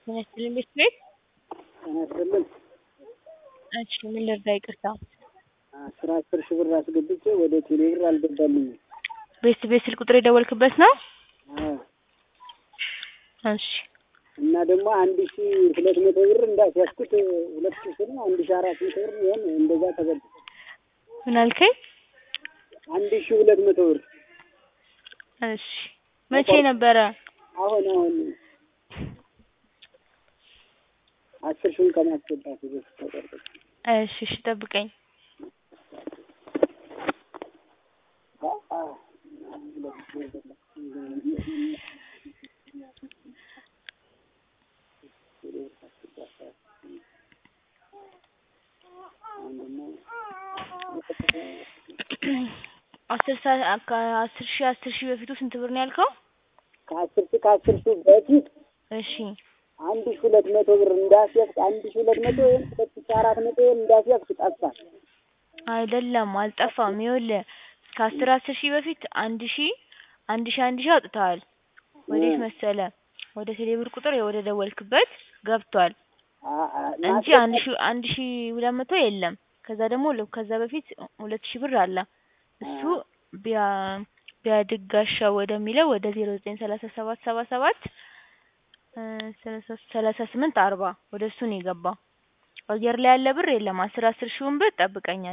ጤና ይስጥልኝ ቤት ቤት ጤና ይስጥልኝ። እሺ ምን ልርዳ? ይቅርታ አስር አስር ሺህ ብር አስገብቼ ወደ ቴሌ ብር አልገባልኝም። ቤት ቤት ስልክ ቁጥር የደወልክበት ነው? አዎ እሺ እና ደግሞ አንድ ሺ ሁለት መቶ ብር እንዳስያዝኩት ሁለት ሺ ነው አንድ ሺ አራት መቶ ብር ይሆን እንደዛ ተበል ምን አልከኝ? አንድ ሺ ሁለት መቶ ብር እሺ መቼ ነበረ? አሁን አሁን አስር ሺውን ከማስገባት በፊት ተቆርጦ እሺ እሺ ጠብቀኝ። አስር ሰዓት ከአስር ሺህ አስር ሺህ በፊቱ ስንት ብር ነው ያልከው? ከአስር ሺ ከአስር ሺ በፊት እሺ አንድ ሺ ሁለት መቶ ብር እንዳስያዝክ አንድ ሺ ሁለት መቶ ወይም ሁለት ሺ አራት መቶ ወይም እንዳስያዝክ ጠፋ። አይደለም አልጠፋም። ይኸውልህ ከአስር አስር ሺህ በፊት አንድ ሺህ አንድ ሺህ አንድ ሺህ አውጥተዋል። ወዴት መሰለ? ወደ ቴሌብር ቁጥር ወደ ደወልክበት ገብቷል እንጂ አንድ ሺህ አንድ ሺህ ሁለት መቶ የለም። ከዛ ደግሞ ከዛ በፊት ሁለት ሺህ ብር አለ እሱ ቢያ ቢያድጋሻው ወደሚለው ወደ ዜሮ ዘጠኝ ሰላሳ ሰባት ሰባ ሰባት ሰላሳ ስምንት አርባ ወደ እሱ ነው የገባው። አየር ላይ ያለ ብር የለም። አስር አስር ሺውን ብር ጠብቀኝ